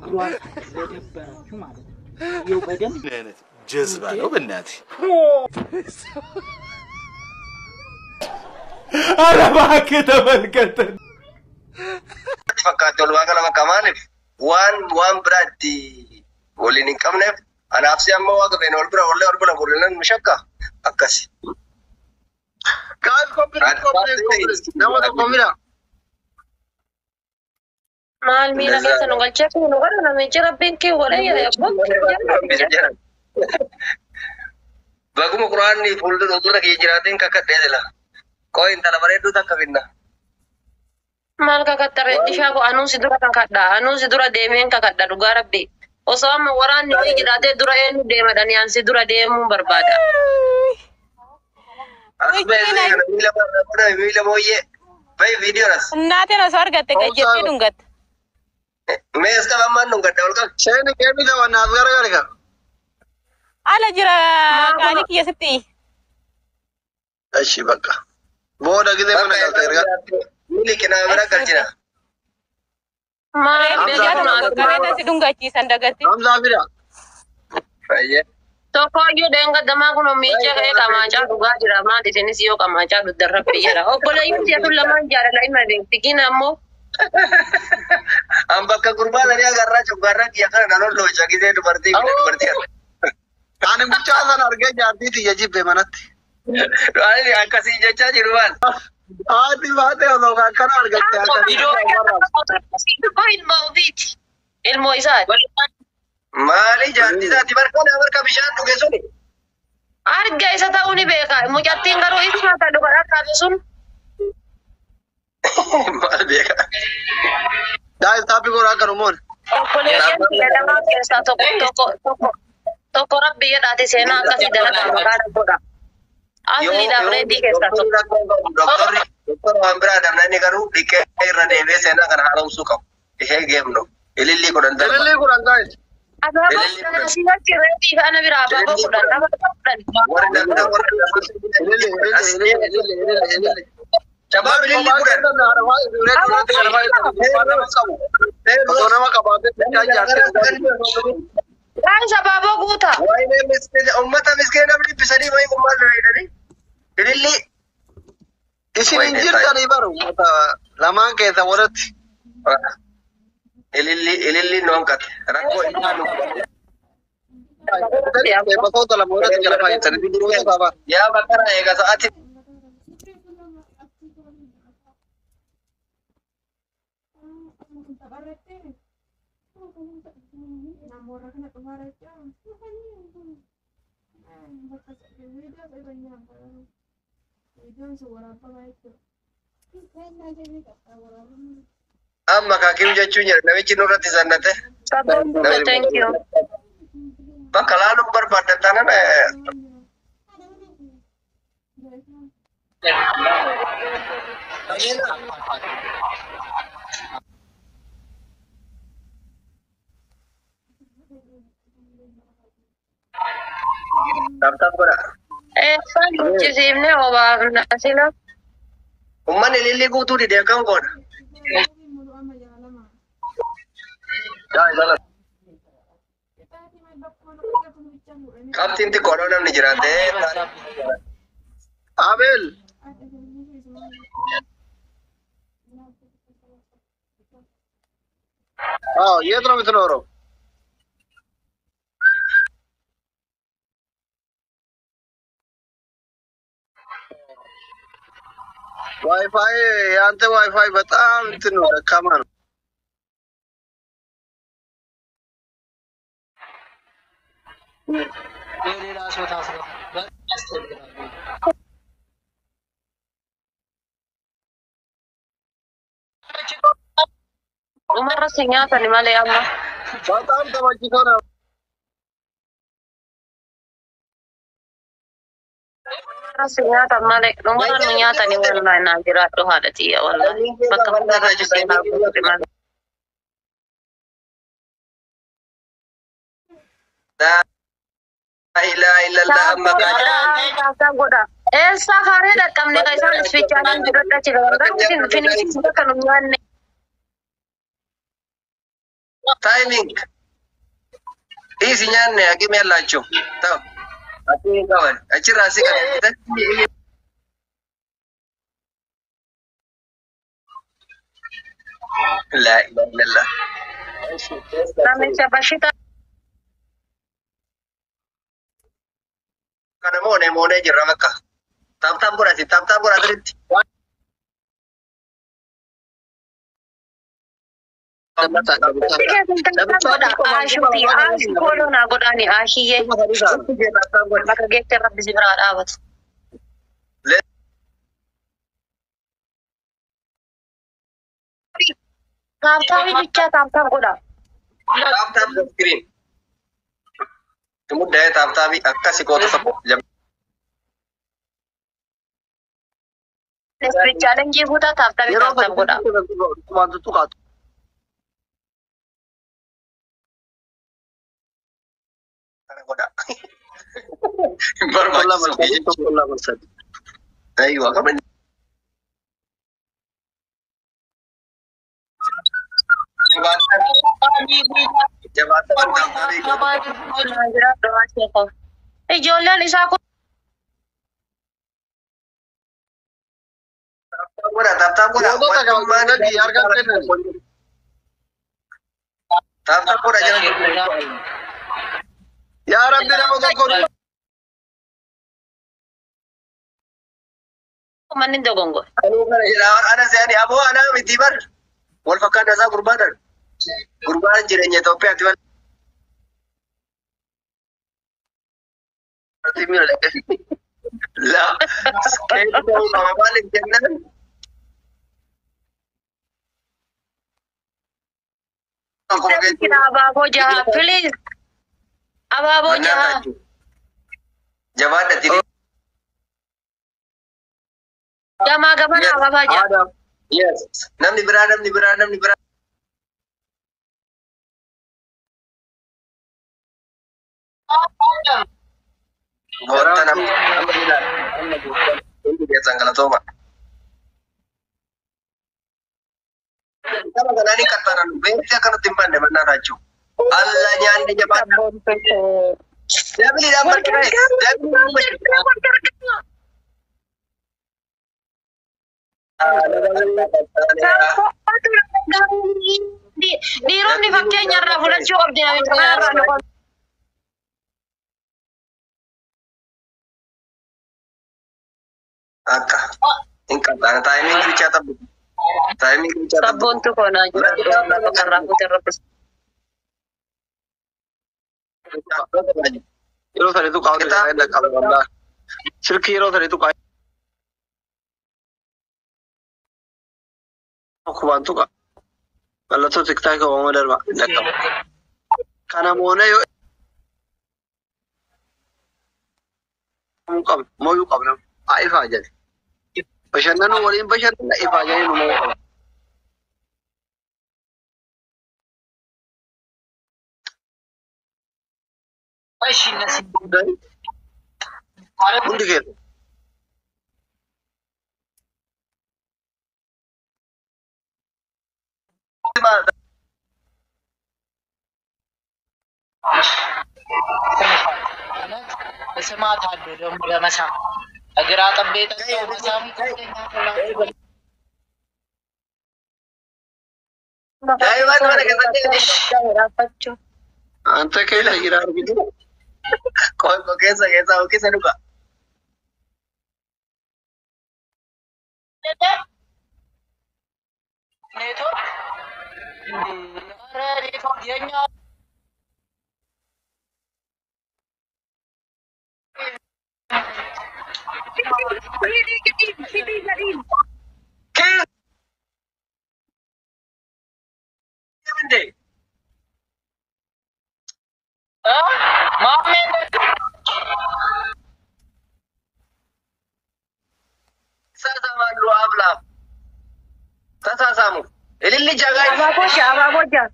እግሯን ለደበረችው ማለት ነው። ይኸው በደንብ ምን አይነት ጀዝባ ነው በእናትህ? ኧረ እባክህ ተመልከተን። fakkaatti walumaa gala bakka maaliif waan waan biraa itti waliin hin qabneef anaaf si amma waaqa feene wal bira wallee wal bira gurrinan mishakka akkasi. Guys, complete, complete, complete. Nama tokko mira. Maal miila keessa nu galchee fi nu godha namichi rabbiin kee godha jedhe abbaan Baguma quraanni fuuldura dura kee jiraatiin kakkadhee jira. Koo intala bareedduu takka finna. Maal kakattare dishaa ko anuu si dura kakadha anuu si dura deemeen kakadha dhugaa rabbi. Osoo amma waraanni wayii jiraatee dura eenyu deemadhani an si dura deemuu barbaada. As beekne kana miila bira miila booyyee. Bayi viidiyoonas. እናቴን ሰው አርገቴ ገጀቴ ዱንገት Mee as qaba ammaan nun gadda ol qabu. Shayini keemii ta'u naaf garagari ka. አለ ጅራ ቃሊ ኪየስቲ Ashi bakka. Booda gisee mana galta erga. Miili qinaa bira galchina. Maal ገጀቱ beekatu ቀቤተ ሲ ዱንጋቺ ሰንደገቲ Hamzaa fida. Fayyee. Tokkoyyuu deengaddamaa kun miicha ka'ee qamaachaa dhugaa jira. Maal isinis yoo qamaachaa dhudhan rabbi jedha. Obboleeyyiin si'atu lamaan jaalala ima beekti. Gina ammoo An bakka gurbaa sanii agarraa coggaarraa kiyya kana nan holloocha gisee dubartii fi dubartii kana. Ani mucaa sana argee jaartii tiyya jibbe manatti. Ani akkasii jechaa jiru maal? Haati baatee osoo akkana argatte akkasii. ilma ofiiti. Ilmoo isaati. Maali jaartii isaati barkana barka bishaan dhuge suni? Arga isa ta'uu ni beeka. Mucattiin garuu ibsaa ta'e dhuga dhaqqabe sun. Maal beeka? Daa'is taappii goraa akkanumoon. Obboleeyyiin biyya lamaa keessaa tokko tokko tokko tokko rabbi jedhaati seenaa akkasii dalagaa maqaa rabboodha. Asliidhaaf reeddii keessaa tokko. Doktorri doktor waan biraa damna inni garuu dhiqee irra deebi'ee seenaa kana haaromsuu qabu. Ishee geemnu. Ilillii kudhan darba. Ilillii kudhan daa'is. Abaaboo asirratti reeddii kana biraa abaaboo fudhan abaaboo fudhan. Warri damna warri Ilillii, ilillii, ilillii, ilillii, ilillii. Shabaab ilillii kudhan. Osoo nama qabaatee bichaa jaartii Gaa'is abaaboo guutaa. Waa'ee miskiina uummata miskiina dhibbisanii wayii gummaa fayyadanii. Ilillii. Isin hin jirtanii baru lamaan keessa walitti. Ilillii ilillii nu hanqate. Rakkoo isaa nu Beeksota lama walitti jala fayyadanii bidiroota qabaa. yaa bakara eega sa'aati. Amma kaakiin jechuun jedha namichi nurratti sannate. Sabboon guutaa thank you. Bakka laaluun barbaaddan taanaan Taphtaaf godha. Eessaan guchisiifnee obaafna asila. Uummanni ilillii guutuu didee akkam godha. Qabxiin xiqqoodhaa namni jiraatee. Abel. አዎ የት ነው የምትኖረው? ዋይፋይ የአንተ ዋይፋይ በጣም እንትን ነው ደካማ ነው። Dhumarra si nyaatani malee amma. በጣም ተመችቶ ነው። Dhumarra si nyaatan malee. Dhumarra nu nyaatani wallahi naa jiraadhu haadha xiyya wallahi. Bakka hundarra jisee naa guututi malee. Laa ilaaha illallah amma Kaasaa godha. Eessa kaaree dhaqqabne ka isaan isfichaanan jirodha jira. Warra isin finiisin bakka nu nyaanne. ታይሚንግ isi nyaanne haqime yallaachuu ta'u haqime qaban achirraa si kan laa ilaha illallah Namicha bashita kana moonee moonee jirra bakka taaptaap godhati taaptaap godha sirritti Aashuuti aashuu kooloo naa godhaani aashiyyee bakka geette rabbi si biraa dhaabatu. Taaptaabii bichaa taaptaap godha. taaptaap skiriin muddaa'ee taaptaabii akkasi qoota tokko Chaalenjii guutaa taaptaabii Yeroo taaptaap godha. waan tuttuqaatu. kana godha Tokko lama barbaachisu sadii tokko lama sadii. aywa qaban jabaatan taaptaabii Ijoolleen isaa kun godha taaptaap godha Gootota gabaa gadi harka kennan. taaptaap godha jala Yaa Rabbi nama tokko manni dogongo. Anuu kana jedha ana seani aboo ana miti bar wal fakkaata isaa gurbaadhan gurbaan jireenya Itoophiyaatti wal la keessa ta'uu qaba maaliif jennaan Kira abaaboo jaha please. Abaaboo jaha. jabaadhatti Gamaa gamana ababaa jaha. yes namni biraa namni biraa namni biraa goota namni hundi keessan galatooma Kama kanaan qaxxaaran beekti akkanatti hin banne mannaa raachuu. Alla nyaanni jabaadha. Dabiliidhaan barqee. Dabiliidhaan barqee. Dhiironni fakkeenya irraa fudhachuu of dinamicha Akka. Hin qaxxaana. Taayimiin bichaa taphu. Taayimiin bichaa taphu. Sabboontu koonaa jira. Irraa fuute rabbis. yeroo sanitu qaawwa isaa irra qaba wallaahi. Silkii yeroo sanitu qaawwa. Akkubaan tuqa. Mallattoo tiktaakii uumama darba dhaqqaba. Kana moonee yoo qabna mooyuu qabna. Haa ifaa jedhe. Bashannanuu waliin bashannana ifaa jedhee nu moo'uu qaba. Hundi keessa. ስማት አሉ ደግሞ ለመሳ እግር አጥቤ ጠጣው መሳም Daa'imman mana keessatti Anta keessa jira arginu. qoqqoo keessa keessa keessa dhuga. ኔትወርክ ኧረ ኔትወርክ የኛ Keessa. Inde. እ? ማሜ Sassaabaan ablaaf. Tasaasamu. Ililli jagaa. Abaaboo jaha. Abaaboo jaha.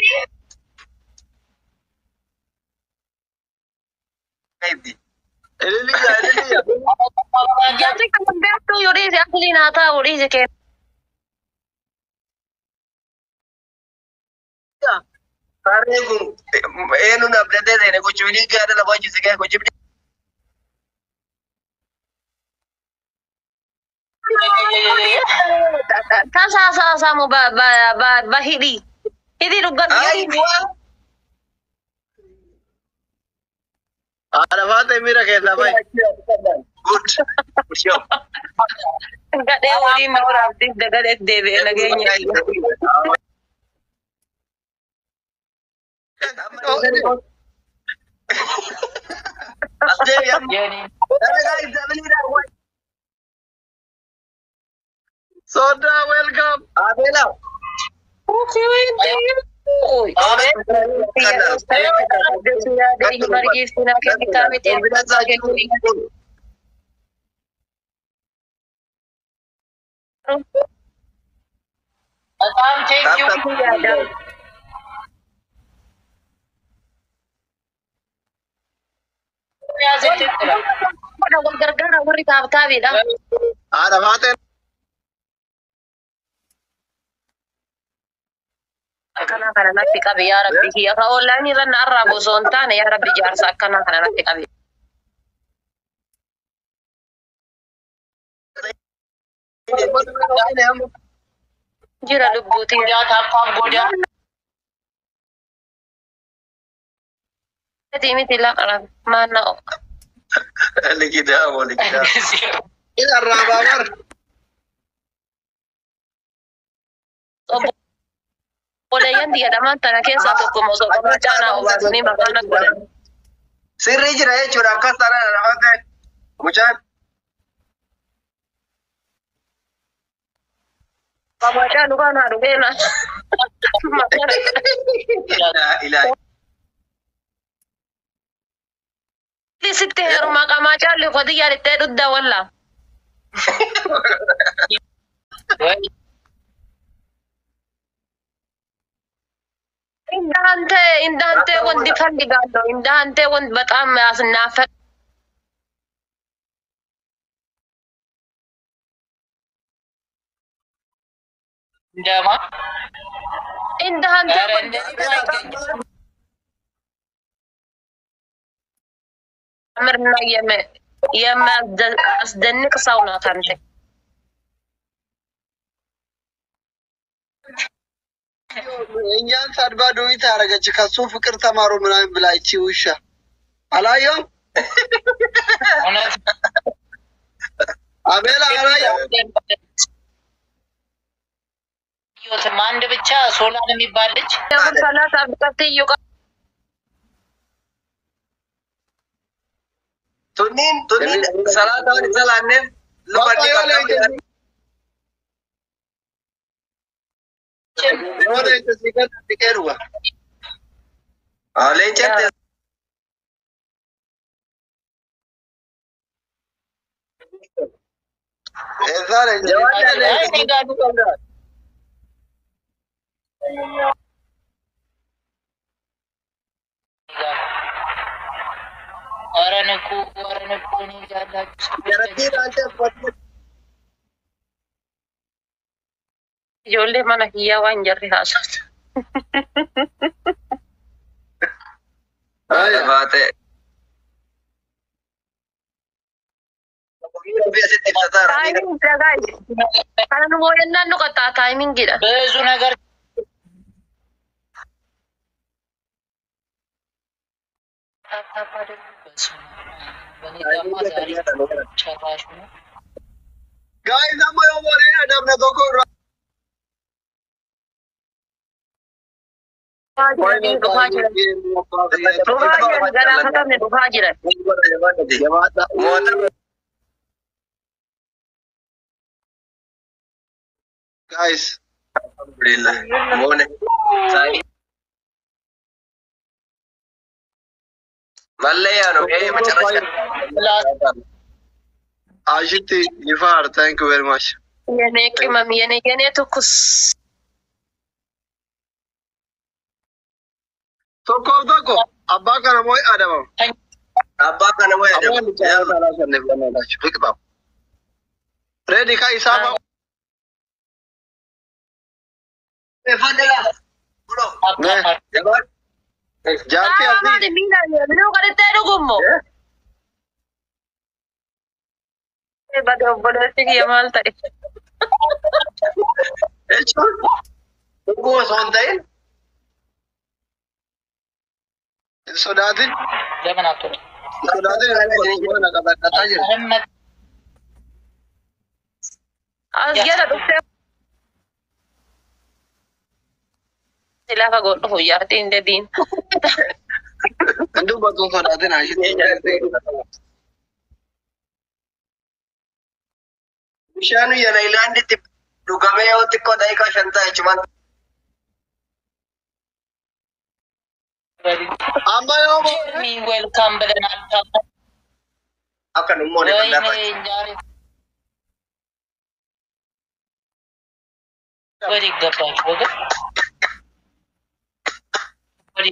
Ililli jaa ililli jaa. Jarri kan beektu yoo dhiise asliin haa ta'u dhiise kenna. Saree kun eenyuun abdatee seene gochuun gaada lafa hojjise gahee gochuun. Tasaasamu ba ba ba ba hidhi. Hidhi dhugan Aywa. Haadha faatee miira keessaa bahi. Good. Sure. gadhee waliin na waraabdiif dagalee deebi'ee nageenya. Jeeni. Soda welcome. በጣም ቴንኪው ያዘች gargaara warri taabtaabiidha. Haadha faatee Akkanaa kana natti qabe yaa rabbi kiyya ka onlaayinii irra na arraabu osoo hin taane yaa rabbi jaarsa akkanaa kana natti qabe. Jira lubbuutiin. ጎዳ ታፓም ጎዳ miti laqara maanna'o. Likidaamo likidaamo. ila arraabaa bar. Obboleeyyan jedhaman tana keessaa tokko osoo qabaa caanaa obaasanii maqaan akka godhan. Sirrii jira jechuudha akkas taanaan lafa ta'e. Mucaan. Qabacaa dhugaan haa dhugeena. Ilaahi. Sitti heerumaa qamaa caalli koti yaalittee dhuddaa wallaa. Indahante indahante wanti ፈልጋለሁ indahante wanti በጣም ያስናፈቅ እንደማ indahante ኧረ እንደዚህ አይገኝም። ምርና የሚያስደንቅ ሰው ናት አንተ። እኛን ሰድባ ዱዊት አደረገች። ከሱ ፍቅር ተማሩ ምናምን ብላ ይቺ ውሻ አላየውም። እውነት አቤላ አላየውም። ህይወትም አንድ ብቻ ሶላን የሚባል ልጅ Kun salata abdatti Tunniin tunniin salaataan isa laanneef luka ni qaqqabu. Yoona itti si gadi dhiqee dhuga. Leencatti Eessaa leenca? Ay, ni gaadu. ኧረ ንቁ ኧረ ንቁ እኔ ያላችሁ Jarattiin ሰዎች aansee uffatte. ijoollee mana kiyyaa waan jarri haasa'u. baate. Asitti ibsataa Taayimingi dhagaa kana nu mooyannaan nu qaxxaa taayimingiidha. ብዙ ነገር ታፕታፕ አድርጉ። በስመ አብ። በእኔ ጋማ ዛሬ ጨራሽ ነው። Guys, amma yoo boodeen adabna tokko irraa. Dhufaa jiran dhufaa jiran. Dhufaa jiran galaafatamne dhufaa jiran. Guys, Alhamdulillah. Moone. Sa'i. Mallee yaanu gahee macarrasha. Ashitti Jifar, thank you very much. የኔ ቅመም የኔ የኔ ትኩስ Tokkoof tokko abbaa kana moo adabama? Abbaa kana wayya Abbaan jaalala alaa sanneef gannaadhaachu. Biqilaa. Reedi ka isaa ba'a. Fadela. Bulo. አካፋ Jabaan. Jaartii Aa, asii. maali miidhaan minuu kadhattee dhugummo? Bade obboleessi kiyya maal ta'e? Jechuun dhuguma osoo hin ta'in Hin sodaatin. ለምን አትወጣም? Hin sodaatin. Mana qabaadhataa jira. መሐመድ As jala dhuftee lafa godhu huyyaartiin dediin. Hin dubbatu hin sodaatin. bishaan yana ilaanditti dhugamee yoo xiqqoo daqiiqaa shan ta'a jechuun Amma yoo ጀርሚ ዌልካም ብለናል። akka nummoon ወይኔ lafa ዛሬ ወደ ይገባች ወገን ወደ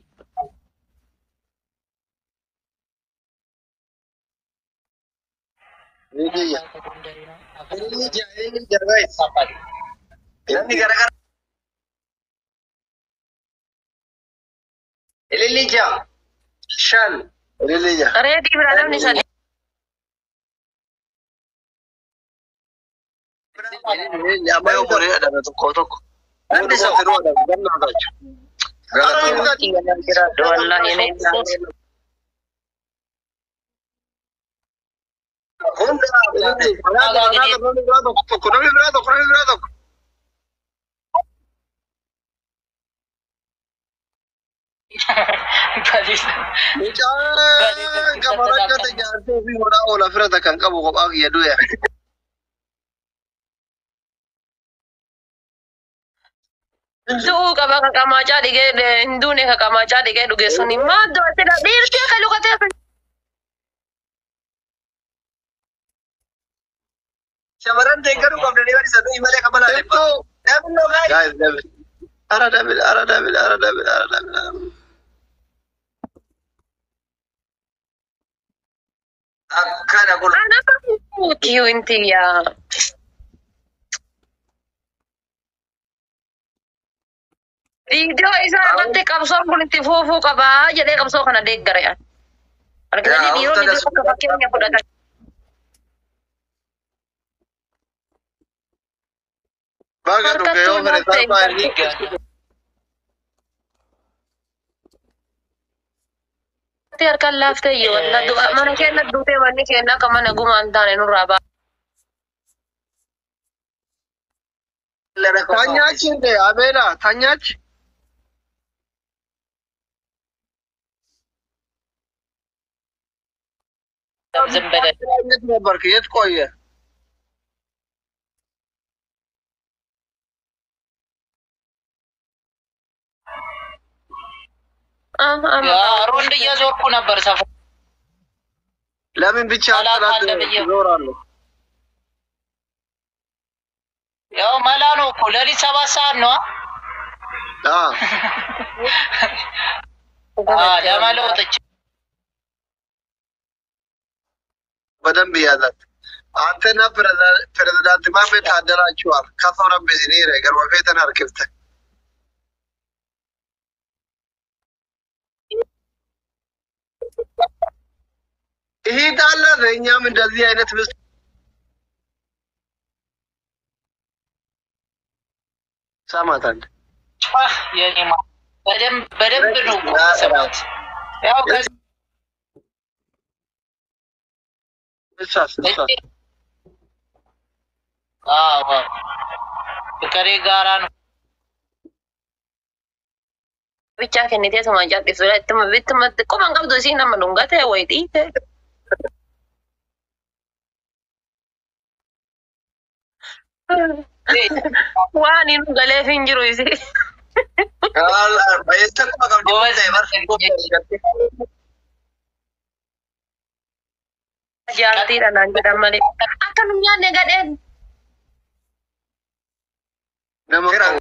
ni jiyya. Inni ija inni jalaa isa. Namni garagara. Ililli ija shan Ililli jira. Reetii bira namni sadii. Amma yoo qoree adame tokko tokko. Namni isa firuu adame gannaa tachu. Jiraadhu wallaahi ni ilaalle. hunda Tokko namni biraa tokko namni biraa tokko. Mucaan gama rakkate jaartii fi hodhaa oola firata kan qabu kophaa kiyya du'e. Du'uu qaba ka qamaachaa dhigee hin duune ka qamaachaa dhigee dhuge suni maaddoo asirra dhiirtii akka lukatee shamarran deeggaruu qabdanii bari saduu malee qabala dhibba. Namni gaa'e Guys, David. Ara David, ara David, ara David, ara David. akkana kun ana kiyyuu inti yaa. Viidiyoo isaa irratti qabsoon kun itti fuufuu qabaa jedhee qabsoo kana deeggare. Argitanii Yaa, dhiironni uffata akka fakkeenya fudhatan. Baga dhuge yoo fere salphaa inni. Ati harkaan laaftee yoo walla du'a mana keenya duutee wanni keenya akka mana gumaa hin taane nurraa ba'a. Tanyaachi hin ta'e Abeela, tanyaachi. ዝም ብለህ የት ነበርክ? የት ቆየ? ሮንድ እየዞርኩ ነበር ሰፈር ለምን ብቻ አላ- ጥላት አለ ብዬ- ይዞራሉ? ያው መላ ነው እኮ ሌሊት ሰባት ሰዓት ነው አዎ። ለመለወጥ በደንብ ያዛት። አንተና ፕሬዝዳ- ፕሬዝዳንት ማሜ ታደራችኋል። ከሰው ረቤ ሲኒረ ገርበፌተን አርክብተ ይህ ጣለ እኛም እንደዚህ አይነት ምስት ሰማታል። የኔ ማ- በደንብ በደንብ ነው እኮ የምሰማት። ያው ከዚህ እሷስ እሷስ አዎ ፍቅሬ ጋራ ነው Bichaa kennitee suma jalqisudha. Ittuma ittuma xiqquma hin qabdu isiin nama dhungate wayi dhiite. Waan hin galeef hin jiru isi. bayeessa kuma qabdi ጎበዝ ta'e barsiifamte. Jaartiidha naan jedhan malee. Akka nu nyaanne gadheen. nama Firan.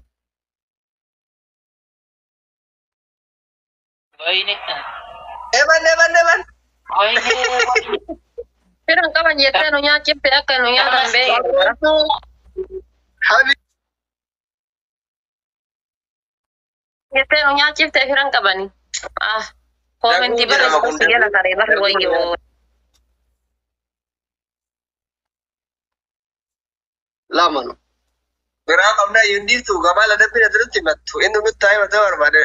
ወይኔ Eban eban eban. ወይኔ Firan qaban jettee nu nyaachifte akka nu nyaatan beeku. ሀቢ Jettee nu nyaachifte firan qabani. Ah, koomenti bara gosa jala taree bara wayyoo. lama no biraa qabnaa hin dhiiftu gabaala dabbina duratti himattu inni nutti haa himata barbaade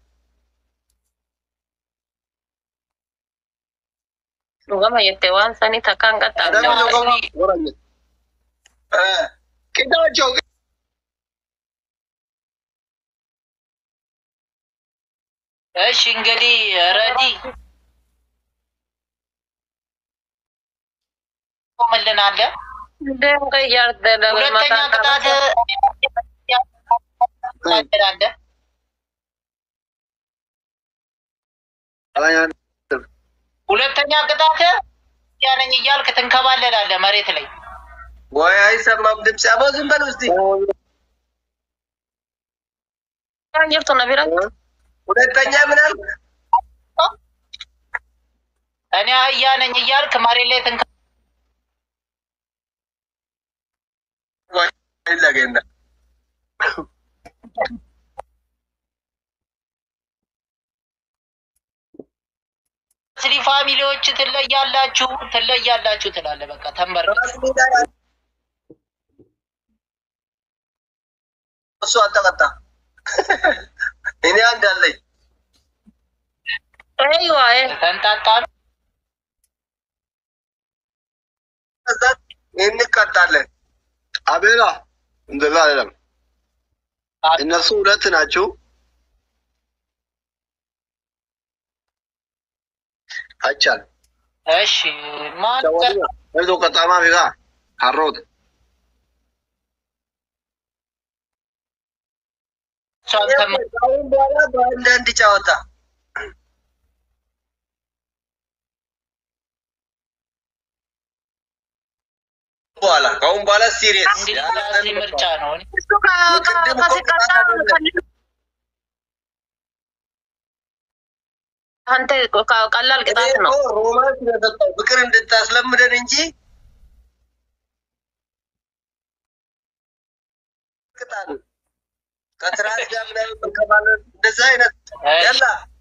Dhugama jettee waan sanii takkaan Adama qaxxaamne. Jogoma warra jedhu. Eh, Qindaachoo እሺ እንግዲህ ረዲ ቆምልን አለ። Deem kan ijaarte daga ሁለተኛ mataa ቅጣት qabate. አለ። ayaan ሁለተኛ ቅጣት ያነኝ እያልክ ትንከባለላለህ መሬት ላይ ወይ አይሰማም ድምፅ አቦ ዝም በል ውስጥ Kan jirtu na bira. ሁለተኛ ምን አልክ? እኔ አህያ ነኝ እያልክ መሬት ላይ ትንከ ወይ ይለገና ስሊ ፋሚሊዎች ትለያላችሁ ትለያላችሁ ትላለህ። በቃ ተንበር እሱ አልተቀጣ እኔ አንድ አለኝ Aywa eh. ተንጣጣ ነው። ከዛ እንቀጣለን አቤላ እንደዛ አይደለም። እነሱ ሁለት ናቸው። አይቻል እሺ ማን እዞ ቀጣማ ቢጋ ካሮት እሷን ተመ- አሁን በኋላ በአንዳንድ ጨዋታ በኋላ ከአሁን በኋላ ሲሪየስ እንግዲህ ራሴ ምርጫ ነው። እኔ Isu ka ka kasi kata kan. Hante ka kalal kita no. ሮማንስ ስለሰጠው ፍቅር እንድታስለምደን እንጂ ቅጣን ከትራስ ጋር ምናምን መከባለል እንደዛ አይነት ያላ